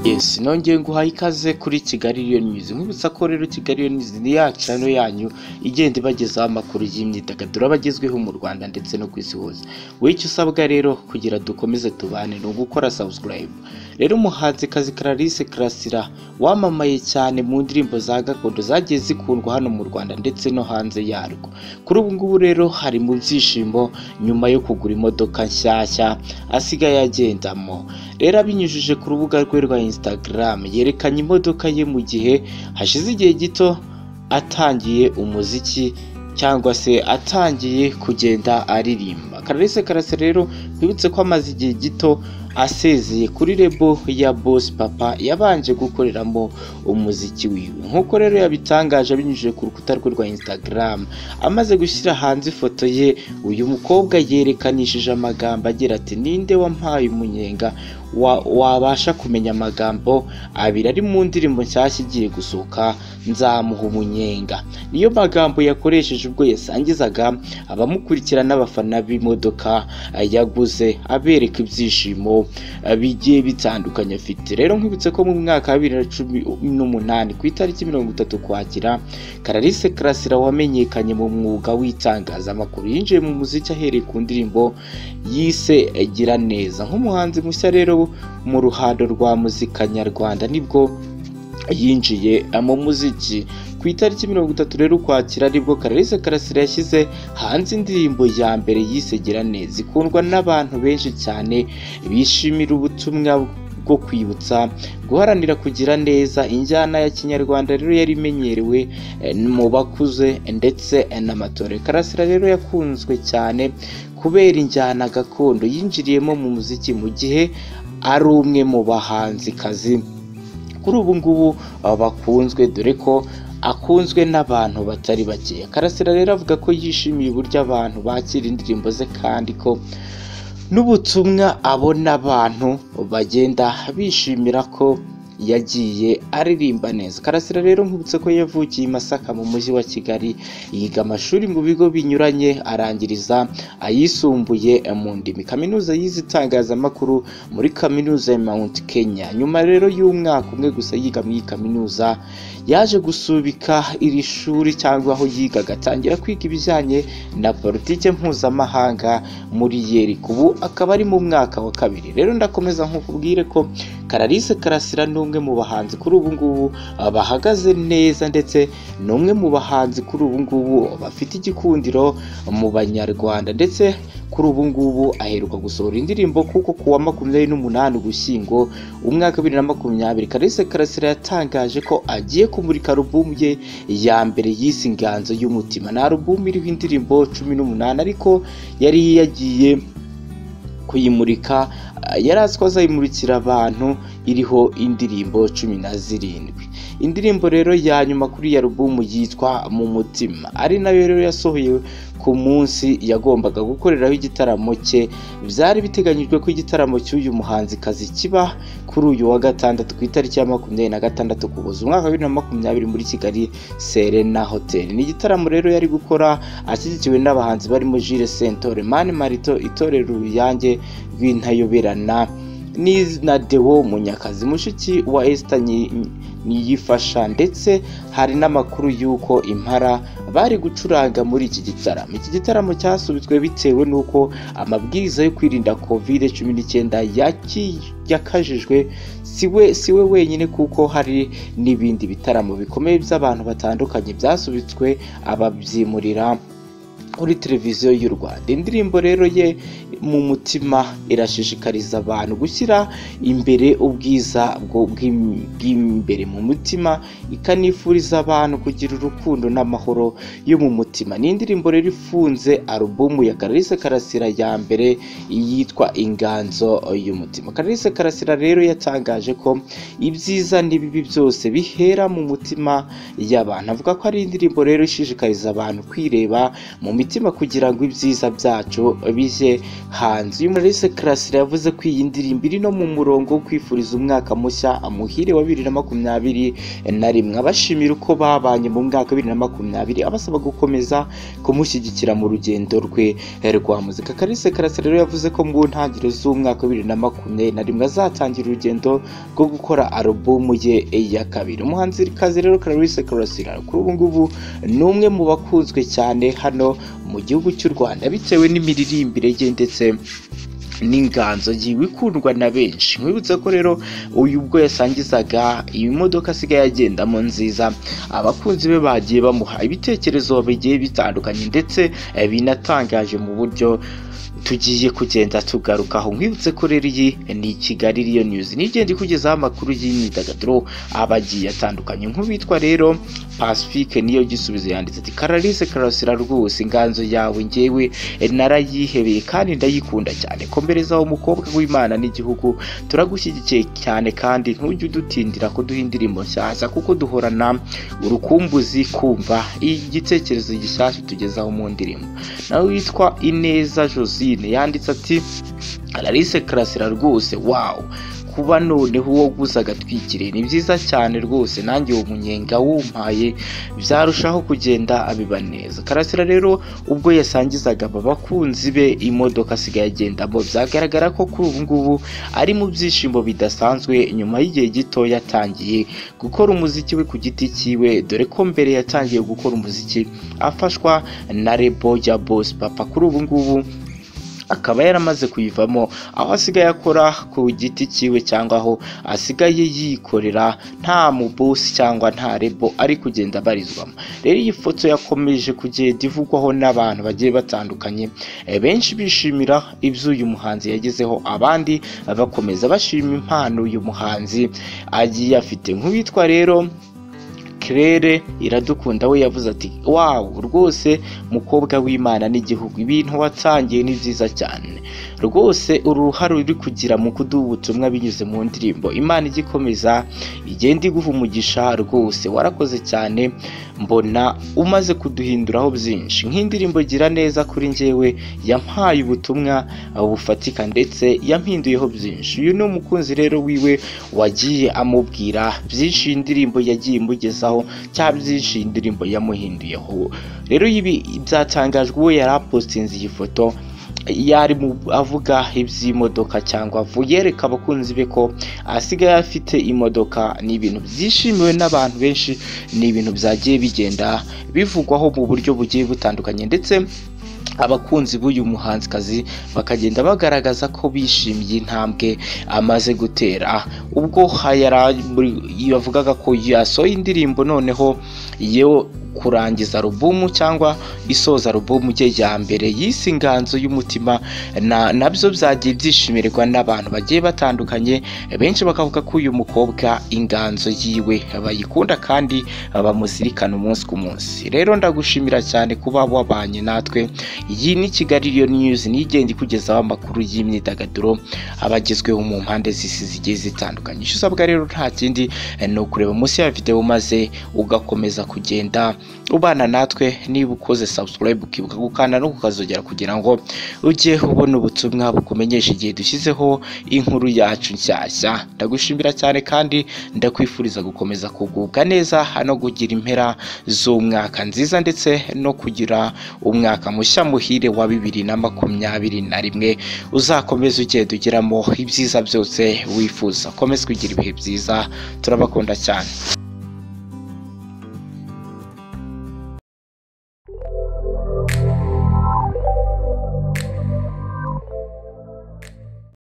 Yes, nongeye nguhaye ikaze kuri Kigali Lion News. Nkwibutsa ko rero Kigali Lion News ni ya channel yanyu igenda ibagezaho amakuru y'imyidagaduro abagezweho mu Rwanda ndetse no ku isi hose. Wowe icyo usabwa rero kugira dukomeze tubane ni ugukora subscribe. Rero umuhanzi kazi Clarisse Karasira wamamaye cyane mu ndirimbo za gakondo zagiye zikundwa hano mu Rwanda ndetse no hanze yarwo. Kuri ubu ngubu rero hari mu byishimo nyuma yo kugura imodoka nshyashya asigaye agendamo. Rero abinyujije ku rubuga rwe rwa Instagram yerekanye imodoka ye mu gihe hashize igihe gito atangiye umuziki cyangwa se atangiye kugenda aririmba. Clarisse Karase rero twibutse ko amaze igihe gito asezeye kuri rebo ya Boss Papa yabanje gukoreramo umuziki wiwe. Nk'uko rero yabitangaje abinyujije ku rukuta rwe rwa Instagram, amaze gushyira hanze ifoto ye, uyu mukobwa yerekanishije amagambo agira ati ninde wampaye umunyenga wa- wabasha kumenya amagambo abiri ari mu ndirimbo nshyashya igiye gusohoka nzamuha umunyenga niyo magambo yakoresheje ubwo yasangizaga abamukurikira n'abafana b'imodoka eh, yaguze abereka ibyishimo eh, bigiye bitandukanye afite rero nkwibutse ko mu mwaka wa bibiri na cumi n'umunani ku itariki mirongo itatu ukwakira Clarisse Karasira wamenyekanye mu mwuga w'itangazamakuru yinjiye mu muziki ahereye ku ndirimbo yise Gira neza nk'umuhanzi mushya rero mu ruhando rwa muzika nyarwanda nibwo yinjiye mu muziki ku itariki mirongo itatu rero ukwakira nibwo Clarisse Karasira yashyize hanze indirimbo ya mbere yise Gira neza ikundwa n'abantu benshi cyane bishimira ubutumwa bwo kwibutsa guharanira kugira neza injyana ya kinyarwanda rero yari imenyerewe eh, mu bakuze ndetse eh, n'amatore karasira rero yakunzwe cyane kubera injyana gakondo yinjiriyemo mu muziki mu gihe ari umwe mu bahanzikazi kuri ubu ngubu uh, bakunzwe dore ko akunzwe n'abantu batari bakeya karasira rero avuga ko yishimiye uburyo abantu bakira indirimbo ze kandi ko n'ubutumwa abona abantu bagenda bishimira ko yagiye aririmba neza karasira rero nkwibutse ko yavukiye i masaka mu mujyi wa kigali yiga amashuri mu bigo binyuranye arangiriza ayisumbuye mu ndimi kaminuza yize itangazamakuru muri kaminuza ya mount kenya nyuma rero y'umwaka umwe gusa yiga muri iyi kaminuza yaje gusubika iri shuri cyangwa aho yigaga atangira kwiga ibijyanye na politike mpuzamahanga muri yeriko ubu akaba ari mu mwaka wa kabiri rero ndakomeza nkukubwire ko Clarisse Karasira ni umwe mu bahanzi kuri ubu ngubu ah, bahagaze neza ndetse ni umwe mu bahanzi kuri ubu ngubu bafite igikundiro mu banyarwanda ndetse kuri ubu ngubu aheruka gusohora indirimbo kuko ku wa makumyabiri n'umunani ugushyingo umwaka bibiri na makumyabiri Clarisse Karasira yatangaje ko agiye kumurika alubumu ye ya mbere yise Inganzo y'umutima ni alubumu iriho indirimbo cumi n'umunani ariko yari yagiye kuyimurika ah, yari azi ko azayimurikira abantu iriho indirimbo cumi na zirindwi indirimbo rero ya nyuma kuri iyi alubumu yitwa mu mutima ari nayo rero yasohoye ku munsi yagombaga gukoreraho igitaramo cye byari biteganyijwe ko igitaramo cy'uyu muhanzikazi kiba kuri uyu wa gatandatu ku itariki ya makumyabiri na gatandatu kuboza umwaka wa bibiri na makumyabiri muri kigali serena hotel ni igitaramo rero yari gukora ashyigikiwe n'abahanzi barimo Jules Sentore Mani Marito itorero uruyange rw'intayoberana ni- na Deo Munyakazi mushiki wa Esther Nyi- Niyifasha ndetse hari n'amakuru y'uko Impara bari gucuranga muri iki gitaramo. Iki gitaramo cyasubitswe bitewe n'uko amabwiriza yo kwirinda covid 19 yaki- yakajijwe siwe siwe wenyine kuko hari n'ibindi bitaramo bikomeye by'abantu batandukanye byasubitswe ababyimurira kuri televiziyo y'u Rwanda. Indirimbo rero ye mu mutima irashishikariza abantu gushyira imbere ubwiza bwo- bw'im- bw'imbere mu mutima, ikanifuriza abantu kugira urukundo n'amahoro yo mu mutima. Ni indirimbo rero ifunze alubumu ya Clarisse Karasira ya mbere yitwa Inganzo y'umutima. Clarisse Karasira rero yatangaje ko ibyiza n'ibibi byose bihera mu mutima y'abantu. Avuga ko ari indirimbo rero ishishikariza abantu kwireba mu mitima kugira ngo ibyiza byacu bijye hanze uyu Maurice Karasira yavuze ko iyi ndirimbo iri no mu murongo wo kwifuriza umwaka mushya amuhire wa bibiri na makumyabiri na rimwe abashimira uko babanye mu mwaka wa bibiri na makumyabiri abasaba gukomeza kumushyigikira mu rugendo rwe eh, rwa muzika Kalise Karasira rero yavuze ko mu ntangiriro z'umwaka wa bibiri na makumyabiri na rimwe azatangira urugendo rwo gukora alubumu ye ya kabiri umuhanzikazi rero Kalise Karasira kuri ubu ngubu ni umwe mu bakunzwe cyane hano mu gihugu cy'u Rwanda bitewe n'imiririmbire ye ndetse n'inganzo yiwe ikundwa na benshi nkwibutsa ko rero uyu ubwo yasangizaga iyi modoka asigaye agendamo nziza abakunzi be bagiye bamuha ibitekerezo bigiye bitandukanye ndetse eh, binatangaje mu buryo tugiye kugenda tugarukaho nkwibutse ko rero iyi ni kigali riyo niyuzi nigenda ikugezaho amakuru y'imyidagaduro aba agiye atandukanye nk'uwitwa rero pasifike niyo gisubizo yanditse ati karalise karasira rwose inganzo yawe ngewe eh, narayihebeye kandi ndayikunda cyane komereza uwo mukobwa w'imana n'igihugu turagushyigikiye cyane kandi ntujye udutindira kuduha indirimbo nshyashya kuko duhorana urukumbuzi kumva igitekerezo gishyashya utugezaho mu ndirimbo nawe witwa ineza josine yanditse ati Clarisse karasira rwose wawu kuba noneho uwo guza agatwikiriye ni byiza cyane rwose nanjye uwo munyenga wumpaye byarushaho kugenda abiba neza karasira rero ubwo yasangizaga aba bakunzi be imodoka asigaye agendamo byagaragara ko kuri ubu ngubu ari mu byishimo bidasanzwe nyuma y'igihe gito yatangiye gukora umuziki we ku giti cyiwe dore ko mbere yatangiye gukora umuziki afashwa na rebo ya bosi papa kuri ubu ngubu akaba yaramaze kuyivamo aho asigaye akora ku giti cyiwe cyangwa aho asigaye yikorera nta mubusi cyangwa nta rebo ari kugenda abarizwamo rero iyi foto yakomeje kugenda ivugwaho n'abantu bagiye batandukanye eh, benshi bishimira ibyo uyu muhanzi yagezeho abandi bakomeza bashima impano uyu muhanzi agiye afite nk'uwitwa rero kirere iradukunda we yavuze ati wawu rwose mukobwa w'imana n'igihugu ibintu watangiye ni byiza cyane rwose uru ruhare uri kugira mu kuduha ubutumwa binyuze mu ndirimbo imana igikomeza igenda iguha umugisha rwose warakoze cyane mbona umaze kuduhinduraho byinshi nk'indirimbo gira neza kuri njyewe yampaye ubutumwa bufatika ndetse yampinduyeho byinshi uyu ni umukunzi rero wiwe wagiye amubwira byinshi iyi ndirimbo yagiye imugezaho cyangwa byinshi iyi ndirimbo yamuhinduyeho rero ibi byatangajwe uwo yari apositinze iyi foto yari mu avuga iby'imodoka cyangwa yereka abakunzi be ko asigaye afite imodoka ni ibintu byishimiwe n'abantu benshi ni ibintu byagiye bigenda bivugwaho mu buryo bugiye butandukanye ndetse abakunzi b'uyu muhanzikazi bakagenda bagaragaza ko bishimiye intambwe amaze gutera ubwo yavugaga ko yasohoye indirimbo noneho yewe kurangiza alubumu cyangwa isoza alubumu ye ya mbere yise inganzo y'umutima na nabyo byagiye byishimirwa n'abantu bagiye batandukanye benshi bakavuga ko uyu mukobwa inganzo yiwe bayikunda kandi bamuzirikana umunsi ku munsi rero ndagushimira cyane kuba wabanye natwe iyi ni kigali riyo niyuzi niyo igenda ikugezaho amakuru y'imyidagaduro abagezweho mu mpande z'isi zigiye zitandukanye icyo usabwa rero nta kindi ni ukureba munsi ya videwo maze ugakomeza kugenda ubana natwe niba ukoze subscribe ukibuka gukanda no kukazogera kugira ngo ujye ubona ubutumwa bukumenyesha igihe dushyizeho inkuru yacu nshyashya ndagushimira cyane kandi ndakwifuriza gukomeza kugubwa neza no kugira impera z'umwaka nziza ndetse no kugira umwaka mushya muhire wa bibiri na makumyabiri na rimwe uzakomeze ugenda ugeramo ibyiza byose wifuza komeza kugira ibihe byiza turabakunda cyane